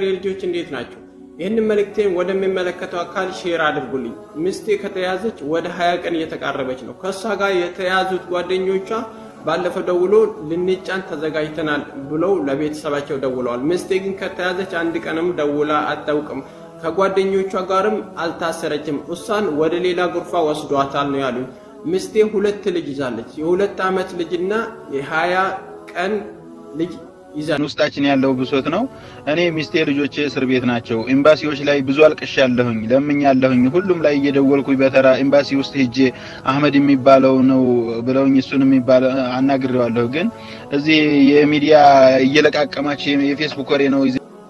ልጆች እንዴት ናቸው? ይህንን መልእክቴን ወደሚመለከተው አካል ሼር አድርጉልኝ። ሚስቴ ከተያዘች ወደ ሀያ ቀን እየተቃረበች ነው። ከእሷ ጋር የተያዙት ጓደኞቿ ባለፈው ደውሎ ልንጫን ተዘጋጅተናል ብለው ለቤተሰባቸው ደውለዋል። ሚስቴ ግን ከተያዘች አንድ ቀንም ደውላ አታውቅም። ከጓደኞቿ ጋርም አልታሰረችም። እሷን ወደ ሌላ ጉርፋ ወስዷታል ነው ያሉኝ። ሚስቴ ሁለት ልጅ ይዛለች። የሁለት ዓመት ልጅና የሀያ ቀን ልጅ ይዛለች። ውስጣችን ያለው ብሶት ነው። እኔ ሚስቴ ልጆቼ እስር ቤት ናቸው። ኤምባሲዎች ላይ ብዙ አልቅሻለሁኝ፣ ለምኛለሁኝ። ሁሉም ላይ እየደወልኩኝ በተራ ኤምባሲ ውስጥ ሄጄ አህመድ የሚባለው ነው ብለውኝ እሱን የሚባለው አናግሬዋለሁ። ግን እዚህ የሚዲያ እየለቃቀማቸው የፌስቡክ ወሬ ነው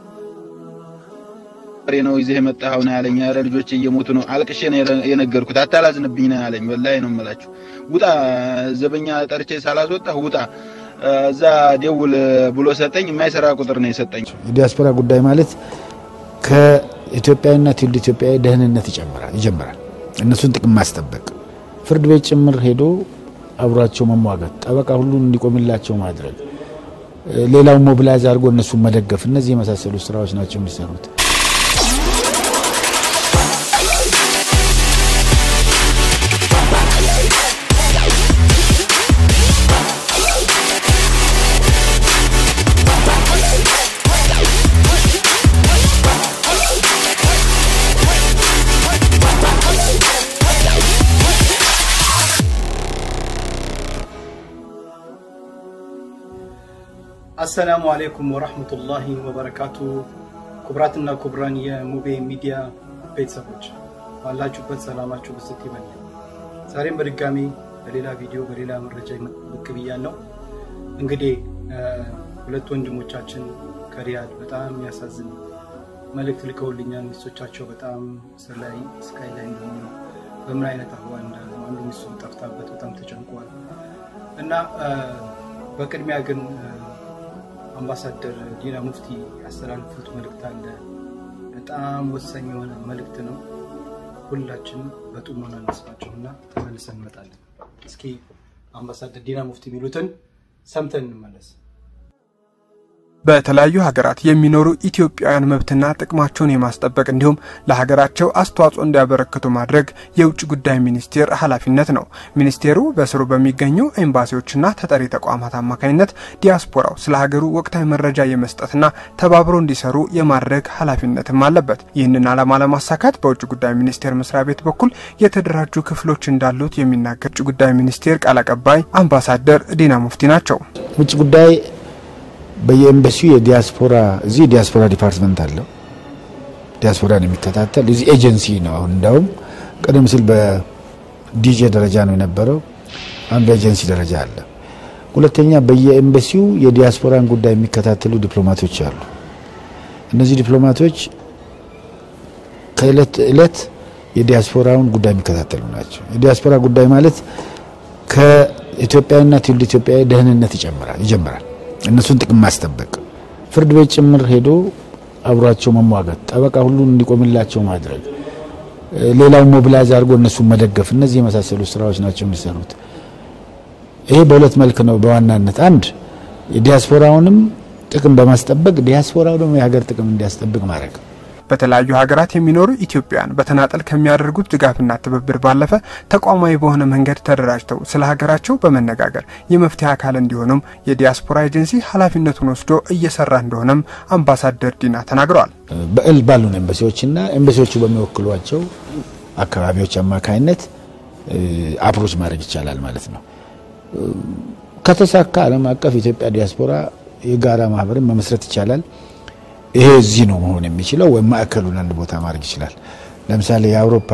ወሬ ነው ይዘህ የመጣኸው ነው ያለኝ። ኧረ ልጆቼ እየሞቱ ነው። አልቅሼ ነው የነገርኩት። አታላዝንብኝ ነው ያለኝ። ወላሂ ነው የምላችሁ። ውጣ፣ ዘበኛ ጠርቼ ሳላስወጣህ ውጣ እዛ ደውል ብሎ ሰጠኝ። የማይሰራ ቁጥር ነው የሰጠኝ። የዲያስፖራ ጉዳይ ማለት ከኢትዮጵያዊና ትውልደ ኢትዮጵያዊ ደህንነት ይጨምራል ይጀምራል። እነሱን ጥቅም ማስጠበቅ፣ ፍርድ ቤት ጭምር ሄዶ አብሯቸው መሟገት፣ ጠበቃ ሁሉ እንዲቆምላቸው ማድረግ፣ ሌላውን ሞቢላይዝ አድርጎ እነሱን መደገፍ፣ እነዚህ የመሳሰሉ ስራዎች ናቸው የሚሰሩት። አሰላሙ አሌይኩም ወራህመቱላሂ ወበረካቱ። ኩብራትና ኩብራን የሙቤ ሚዲያ ቤተሰቦች ባላችሁበት ሰላማችሁ ብስት ይበል። ዛሬም በድጋሚ በሌላ ቪዲዮ በሌላ መረጃ ብቅ ብያለሁ። እንግዲህ ሁለት ወንድሞቻችን ከሪያድ በጣም የሚያሳዝን መልእክት ልከውልኛል። ሚስቶቻቸው በጣም እስር ላይ ስቃይ ላይ እንደሆኑ በምን አይነት አህዋል እንዳሉ አንዱ ሚስቱ ጠፍታበት በጣም ተጨንቋል እና በቅድሚያ ግን አምባሳደር ዲና ሙፍቲ ያስተላልፉት መልእክት አለ። በጣም ወሳኝ የሆነ መልእክት ነው። ሁላችንም በጥሞና እንስማቸውና ተመልሰን እንመጣለን። እስኪ አምባሳደር ዲና ሙፍቲ የሚሉትን ሰምተን እንመለስ። በተለያዩ ሀገራት የሚኖሩ ኢትዮጵያውያን መብትና ጥቅማቸውን የማስጠበቅ እንዲሁም ለሀገራቸው አስተዋጽኦ እንዲያበረክቱ ማድረግ የውጭ ጉዳይ ሚኒስቴር ኃላፊነት ነው። ሚኒስቴሩ በስሩ በሚገኙ ኤምባሲዎችና ተጠሪ ተቋማት አማካኝነት ዲያስፖራው ስለ ሀገሩ ወቅታዊ መረጃ የመስጠትና ተባብሮ እንዲሰሩ የማድረግ ኃላፊነትም አለበት። ይህንን ዓላማ ለማሳካት በውጭ ጉዳይ ሚኒስቴር መስሪያ ቤት በኩል የተደራጁ ክፍሎች እንዳሉት የሚናገር ውጭ ጉዳይ ሚኒስቴር ቃል አቀባይ አምባሳደር ዲና ሙፍቲ ናቸው። ውጭ ጉዳይ በየኤምባሲው የዲያስፖራ እዚህ ዲያስፖራ ዲፓርትመንት አለው። ዲያስፖራን የሚከታተል እዚህ ኤጀንሲ ነው። አሁን እንዳውም ቀደም ሲል በዲጄ ደረጃ ነው የነበረው። አሁን በኤጀንሲ ደረጃ አለ። ሁለተኛ በየኤምባሲው የዲያስፖራን ጉዳይ የሚከታተሉ ዲፕሎማቶች አሉ። እነዚህ ዲፕሎማቶች ከእለት እለት የዲያስፖራውን ጉዳይ የሚከታተሉ ናቸው። የዲያስፖራ ጉዳይ ማለት ከኢትዮጵያዊና ትውልደ ኢትዮጵያዊ ደህንነት ይጨምራል ይጀምራል። እነሱን ጥቅም ማስጠበቅ፣ ፍርድ ቤት ጭምር ሄዶ አብሯቸው መሟገት፣ ጠበቃ ሁሉ እንዲቆምላቸው ማድረግ፣ ሌላውን ሞቢላይዝ አድርጎ እነሱን መደገፍ፣ እነዚህ የመሳሰሉ ስራዎች ናቸው የሚሰሩት። ይሄ በሁለት መልክ ነው በዋናነት አንድ የዲያስፖራውንም ጥቅም በማስጠበቅ ዲያስፖራው ደግሞ የሀገር ጥቅም እንዲያስጠብቅ ማድረግ በተለያዩ ሀገራት የሚኖሩ ኢትዮጵያውያን በተናጠል ከሚያደርጉት ድጋፍና ትብብር ባለፈ ተቋማዊ በሆነ መንገድ ተደራጅተው ስለ ሀገራቸው በመነጋገር የመፍትሄ አካል እንዲሆኑም የዲያስፖራ ኤጀንሲ ኃላፊነቱን ወስዶ እየሰራ እንደሆነም አምባሳደር ዲና ተናግረዋል። በእል ባሉን ኤምባሲዎችና ኤምባሲዎቹ በሚወክሏቸው አካባቢዎች አማካኝነት አፕሮች ማድረግ ይቻላል ማለት ነው። ከተሳካ ዓለም አቀፍ የኢትዮጵያ ዲያስፖራ የጋራ ማህበርን መመስረት ይቻላል። ይሄ እዚህ ነው መሆን የሚችለው ወይም ማዕከሉን አንድ ቦታ ማድረግ ይችላል። ለምሳሌ የአውሮፓ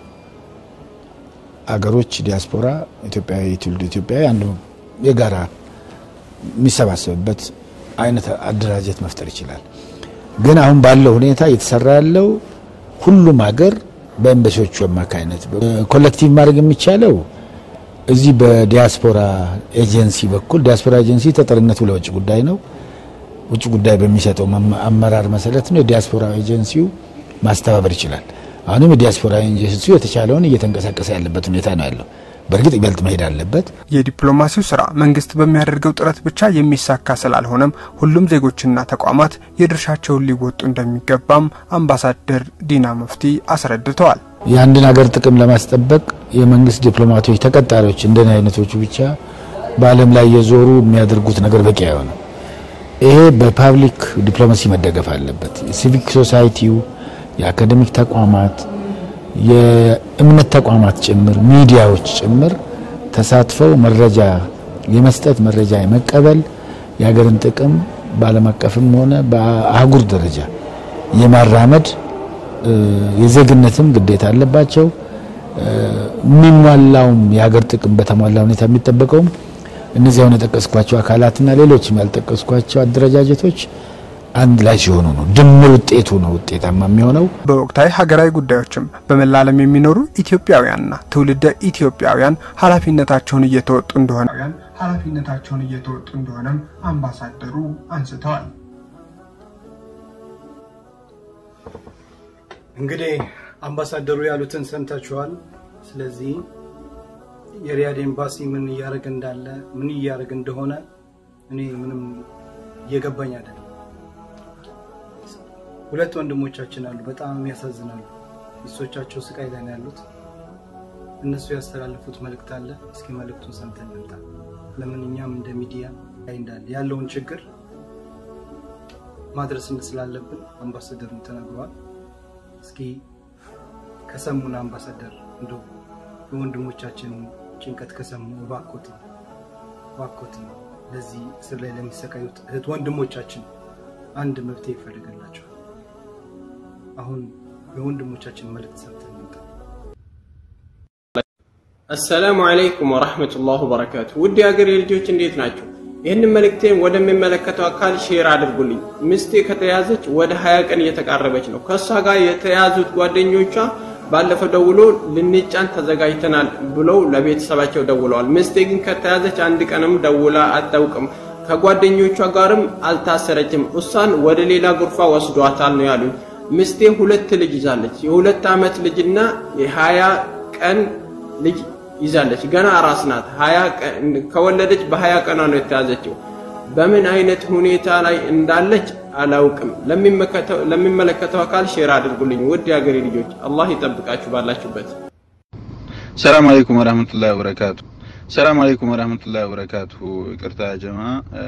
አገሮች ዲያስፖራ ኢትዮጵያዊ ትውልድ ኢትዮጵያዊ አንዱ የጋራ የሚሰባሰብበት አይነት አደራጀት መፍጠር ይችላል። ግን አሁን ባለው ሁኔታ እየተሰራ ያለው ሁሉም ሀገር በኤምባሲዎቹ አማካኝነት ኮሌክቲቭ ማድረግ የሚቻለው እዚህ በዲያስፖራ ኤጀንሲ በኩል ዲያስፖራ ኤጀንሲ ተጠሪነቱ ለውጭ ጉዳይ ነው። ውጭ ጉዳይ በሚሰጠው አመራር መሰረት ነው የዲያስፖራ ኤጀንሲው ማስተባበር ይችላል። አሁንም የዲያስፖራ ኤጀንሲው የተቻለውን እየተንቀሳቀሰ ያለበት ሁኔታ ነው ያለው። በእርግጥ ይበልጥ መሄድ አለበት። የዲፕሎማሲው ስራ መንግስት በሚያደርገው ጥረት ብቻ የሚሳካ ስላልሆነም ሁሉም ዜጎችና ተቋማት የድርሻቸውን ሊወጡ እንደሚገባም አምባሳደር ዲና ሙፍቲ አስረድተዋል። የአንድን ሀገር ጥቅም ለማስጠበቅ የመንግስት ዲፕሎማቶች ተቀጣሪዎች እንደኔ አይነቶቹ ብቻ በዓለም ላይ የዞሩ የሚያደርጉት ነገር በቂ አይሆንም። ይሄ በፓብሊክ ዲፕሎማሲ መደገፍ አለበት። የሲቪክ ሶሳይቲው፣ የአካዴሚክ ተቋማት፣ የእምነት ተቋማት ጭምር ሚዲያዎች ጭምር ተሳትፈው መረጃ የመስጠት መረጃ የመቀበል የሀገርን ጥቅም በዓለም አቀፍም ሆነ በአህጉር ደረጃ የማራመድ የዜግነትም ግዴታ አለባቸው። የሚሟላውም የሀገር ጥቅም በተሟላ ሁኔታ የሚጠበቀውም እነዚህ አሁን የጠቀስኳቸው አካላትና ሌሎችም ያልጠቀስኳቸው አደረጃጀቶች አንድ ላይ ሲሆኑ ነው። ድምር ውጤቱ ነው ውጤታማ የሚሆነው። በወቅታዊ ሀገራዊ ጉዳዮችም በመላ ዓለም የሚኖሩ ኢትዮጵያውያንና ትውልደ ኢትዮጵያውያን ኃላፊነታቸውን እየተወጡ እንደሆነ ኃላፊነታቸውን እየተወጡ እንደሆነም አምባሳደሩ አንስተዋል። እንግዲህ አምባሳደሩ ያሉትን ሰምታችኋል። ስለዚህ የሪያድ ኤምባሲ ምን እያደረገ እንዳለ ምን እያደረገ እንደሆነ እኔ ምንም እየገባኝ አይደለም። ሁለት ወንድሞቻችን አሉ፣ በጣም ያሳዝናሉ። ሚስቶቻቸው ስቃይ ላይ ነው ያሉት። እነሱ ያስተላለፉት መልእክት አለ። እስኪ መልእክቱን ሰምተን እንምጣ። ለምን እኛም እንደ ሚዲያ ላይ እንዳለ ያለውን ችግር ማድረስ ስላለብን አምባሳደሩን ተናግረዋል። እስኪ ከሰሙን አምባሳደር እንደ የወንድሞቻችን ጭንቀት ከሰሙ እባኮት እባኮት ለዚህ እስር ላይ ለሚሰቃዩት እህት ወንድሞቻችን አንድ መፍትሄ ይፈልግላቸዋል። አሁን የወንድሞቻችን መልእክት ሰምተን እንምጣ። አሰላሙ አለይኩም ወራህመቱላህ ወበረካቱ። ውድ የሀገሬ ልጆች እንዴት ናቸው? ይህንን መልእክቴን ወደሚመለከተው አካል ሼር አድርጉልኝ። ሚስቴ ከተያዘች ወደ ሀያ ቀን እየተቃረበች ነው። ከእሷ ጋር የተያዙት ጓደኞቿ ባለፈው ደውሎ ልንጫን ተዘጋጅተናል ብለው ለቤተሰባቸው ደውለዋል። ሚስቴ ግን ከተያዘች አንድ ቀንም ደውላ አታውቅም። ከጓደኞቿ ጋርም አልታሰረችም። እሷን ወደ ሌላ ጉርፋ ወስዷታል ነው ያሉኝ። ሚስቴ ሁለት ልጅ ይዛለች። የሁለት ዓመት ልጅና የሀያ ቀን ልጅ ይዛለች። ገና አራስ ናት። ከወለደች በሀያ ቀኗ ነው የተያዘችው። በምን አይነት ሁኔታ ላይ እንዳለች አላውቅም። ለሚመለከተው አካል ሼር አድርጉልኝ። ውድ የሀገሬ ልጆች አላህ ይጠብቃችሁ ባላችሁበት። ሰላም አለይኩም ወራህመቱላሂ ወበረካቱ። ሰላም አለይኩም ወራህመቱላሂ ወበረካቱ። ይቅርታ ጀማ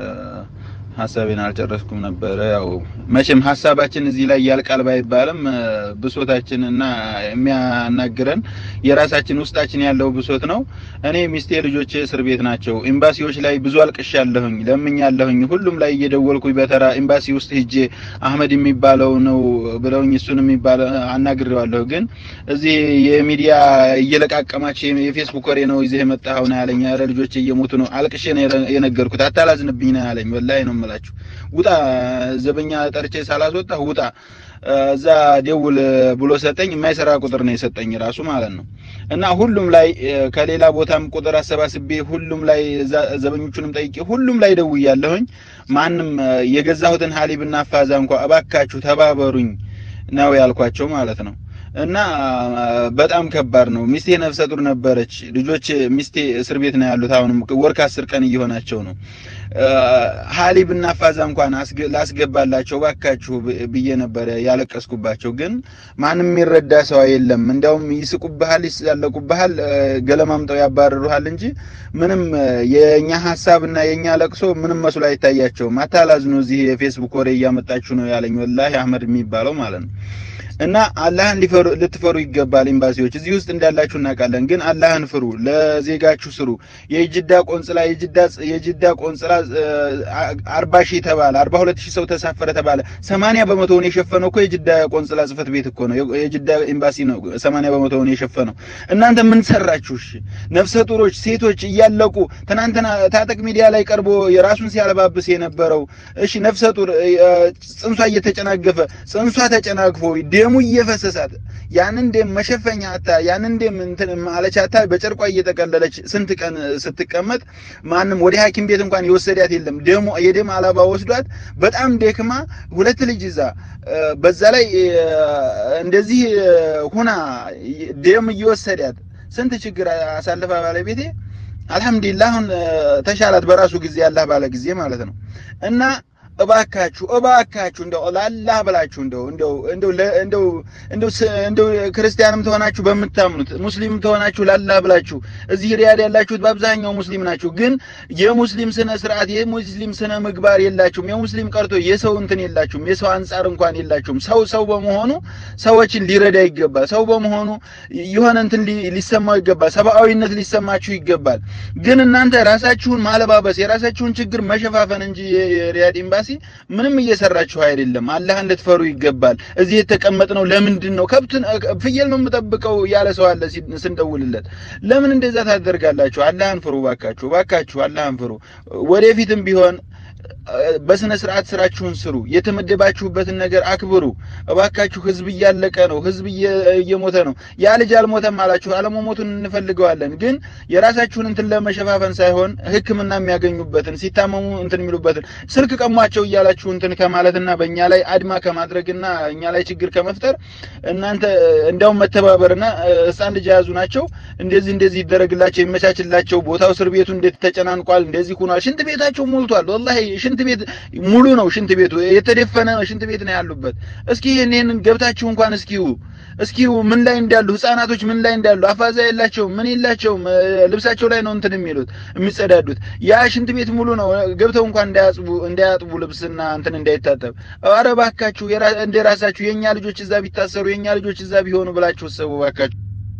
ሀሳቤን አልጨረስኩም ነበረ። ያው መቼም ሀሳባችን እዚህ ላይ ያልቃል ባይባልም ብሶታችንና የሚያናግረን የራሳችን ውስጣችን ያለው ብሶት ነው። እኔ ሚስቴ፣ ልጆቼ እስር ቤት ናቸው። ኤምባሲዎች ላይ ብዙ አልቅሻለሁኝ፣ ለምኛለሁኝ። ሁሉም ላይ እየደወልኩኝ በተራ ኤምባሲ ውስጥ ሂጄ አህመድ የሚባለው ነው ብለውኝ እሱን የሚባል አናግሬዋለሁ። ግን እዚህ የሚዲያ እየለቃቀማቸው የፌስቡክ ወሬ ነው ይዘህ የመጣኸው ነው ያለኝ። ኧረ ልጆቼ እየሞቱ ነው። አልቅሼ ነው የነገርኩት። አታላዝንብኝ ነው ያለኝ። ወላሂ ነው የምላችሁ። ውጣ ዘበኛ ጠርቼ ሳላስወጣ ውጣ እዛ ደውል ብሎ ሰጠኝ። የማይሰራ ቁጥር ነው የሰጠኝ ራሱ ማለት ነው። እና ሁሉም ላይ ከሌላ ቦታም ቁጥር አሰባስቤ ሁሉም ላይ ዘበኞቹንም ጠይቄ ሁሉም ላይ ደውያለሁኝ። ማንም የገዛሁትን ሀሊብና አፋዛ እንኳ እባካችሁ ተባበሩኝ ነው ያልኳቸው ማለት ነው። እና በጣም ከባድ ነው። ሚስቴ ነፍሰ ጡር ነበረች። ልጆች ሚስቴ እስር ቤት ነው ያሉት። አሁንም ወር ከአስር ቀን እየሆናቸው ነው። ሀሊብ እና ፋዛ እንኳን ላስገባላቸው ባካችሁ ብዬ ነበረ ያለቀስኩባቸው። ግን ማንም የሚረዳ ሰው የለም። እንዲያውም ይስቁብሃል፣ ይሳለቁብሃል፣ ገለማምጠው ያባረሩሃል እንጂ ምንም የእኛ ሀሳብ እና የእኛ ለቅሶ ምንም መስሎ አይታያቸውም። አታላዝኑ፣ እዚህ የፌስቡክ ወሬ እያመጣችሁ ነው ያለኝ ወላሂ አህመድ የሚባለው ማለት ነው። እና አላህን ልትፈሩ ይገባል። ኤምባሲዎች እዚህ ውስጥ እንዳላችሁ እናውቃለን፣ ግን አላህን ፍሩ፣ ለዜጋችሁ ስሩ። የጅዳ ቆንጽላ የጅዳ ቆንጽላ አርባ ሺህ ተባለ፣ አርባ ሁለት ሺህ ሰው ተሳፈረ ተባለ። ሰማንያ በመቶውን የሸፈነው እኮ የጅዳ ቆንጽላ ጽህፈት ቤት እኮ ነው፣ የጅዳ ኤምባሲ ነው ሰማንያ በመቶውን የሸፈነው። እናንተ ምን ሰራችሁ? እሺ ነፍሰ ጡሮች ሴቶች እያለቁ ትናንትና ታጠቅ ሚዲያ ላይ ቀርቦ የራሱን ሲያለባብስ የነበረው እሺ ነፍሰ ጡር ጽንሷ እየተጨናገፈ ጽንሷ ተጨናግፎ ደሙ እየፈሰሳት ያንን ደም መሸፈኛ አታ ያንን ደም እንትን ማለች አታ በጨርቋ እየጠቀለለች ስንት ቀን ስትቀመጥ ማንም ወደ ሐኪም ቤት እንኳን የወሰዳት የለም። ደሙ የደም አላባ ወስዷት በጣም ደክማ ሁለት ልጅ ይዛ በዛ ላይ እንደዚህ ሁና ደም እየወሰዳት ስንት ችግር አሳልፋ ባለቤቴ አልሐምዱሊላህ አሁን ተሻላት በራሱ ጊዜ አላህ ባለ ጊዜ ማለት ነው እና እባካችሁ እባካችሁ እንደው ለአላህ ብላችሁ እንደው እንደው እንደው እንደው እንደው እንደው ክርስቲያንም ተሆናችሁ በምታምኑት ሙስሊም ተሆናችሁ ለአላህ ብላችሁ እዚህ ሪያድ ያላችሁት በአብዛኛው ሙስሊም ናችሁ። ግን የሙስሊም ስነ ስርዓት የሙስሊም ስነ ምግባር የላችሁም። የሙስሊም ቀርቶ የሰው እንትን የላችሁም። የሰው አንጻር እንኳን የላችሁም። ሰው ሰው በመሆኑ ሰዎችን ሊረዳ ይገባል። ሰው በመሆኑ የሆነ እንትን ሊሰማው ይገባል። ሰብአዊነት ሊሰማችሁ ይገባል። ግን እናንተ ራሳችሁን ማለባበስ የራሳችሁን ችግር መሸፋፈን እንጂ የሪያድ ኤምባሲ ምንም እየሰራችሁ አይደለም። አላህን ልትፈሩ ይገባል። እዚህ የተቀመጥነው ለምንድን ነው? ከብትን ፍየል ነው የምጠብቀው ያለ ሰው አለ ስንደውልለት። ለምን እንደዛ ታደርጋላችሁ? አላህን ፍሩ ባካችሁ፣ ባካችሁ አላህን ፍሩ። ወደፊትም ቢሆን በስነ ስርዓት ስራችሁን ስሩ። የተመደባችሁበትን ነገር አክብሩ። እባካችሁ ህዝብ እያለቀ ነው። ህዝብ እየሞተ ነው። ያ ልጅ አልሞተም አላችሁ፣ አለመሞቱን እንፈልገዋለን። ግን የራሳችሁን እንትን ለመሸፋፈን ሳይሆን ሕክምና የሚያገኙበትን ሲታመሙ እንትን የሚሉበትን ስልክ ቀሟቸው እያላችሁ እንትን ከማለትና በእኛ ላይ አድማ ከማድረግና እኛ ላይ ችግር ከመፍጠር እናንተ እንዲያውም መተባበርና ህፃን ልጅ የያዙ ናቸው። እንደዚህ እንደዚህ ይደረግላቸው፣ ይመቻችላቸው። ቦታው እስር ቤቱ እንዴት ተጨናንቋል፣ እንደዚህ ሆኗል። ሽንት ቤታቸው ሞልቷል። ወላሂ ሽንት ቤት ሙሉ ነው። ሽንት ቤቱ የተደፈነ ሽንት ቤት ነው ያሉበት። እስኪ ይሄንን ገብታችሁ እንኳን እስኪው እስኪው ምን ላይ እንዳሉ ህፃናቶች ምን ላይ እንዳሉ አፋዛ የላቸውም፣ ምን የላቸውም። ልብሳቸው ላይ ነው እንትን የሚሉት የሚጸዳዱት። ያ ሽንት ቤት ሙሉ ነው። ገብተው እንኳን እንዳያጥቡ እንዳያጥቡ ልብስና እንትን እንዳይታጠብ። ኧረ እባካችሁ እንደ ራሳችሁ የኛ ልጆች እዛ ቢታሰሩ የኛ ልጆች እዛ ቢሆኑ ብላችሁ ሰቡ እባካችሁ።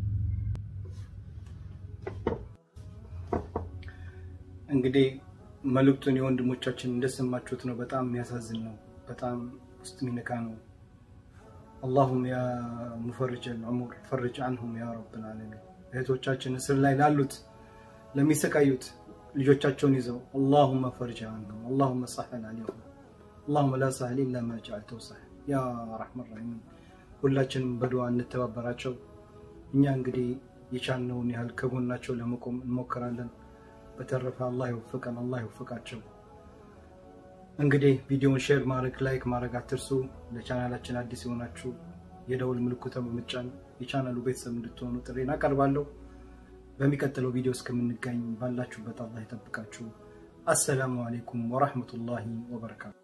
እንግዲህ መልእክቱን የወንድሞቻችን እንደሰማችሁት ነው። በጣም የሚያሳዝን ነው። በጣም ውስጥ የሚነካ ነው። አላሁም ያ ሙፈርጅ አልዑሙር ፈርጅ አንሁም ያ ረብል ዓለሚን። እህቶቻችን እስር ላይ ላሉት ለሚሰቃዩት ልጆቻቸውን ይዘው አላሁመ ፈርጅ አንሁም አላሁመ ሳህል አለይሁም አላሁመ ላ ሳህል ኢላ ማ ጀዐልተሁ ሳህል ያ ረሕመን ረሒም። ሁላችንም በዱዓ እንተባበራቸው። እኛ እንግዲህ የቻልነውን ያህል ከጎናቸው ለመቆም እንሞክራለን። በተረፈ አላህ ይወፍቀን፣ አላህ ይወፍቃቸው። እንግዲህ ቪዲዮውን ሼር ማድረግ ላይክ ማድረግ አትርሱ። ለቻናላችን አዲስ የሆናችሁ የደውል ምልክቱን በመጫን የቻናሉ ቤተሰብ እንድትሆኑ ጥሬን አቀርባለሁ። በሚቀጥለው ቪዲዮ እስከምንገኝ ባላችሁበት አላህ ይጠብቃችሁ። አሰላሙ አሌይኩም ወራህመቱላሂ ወበረካቱ።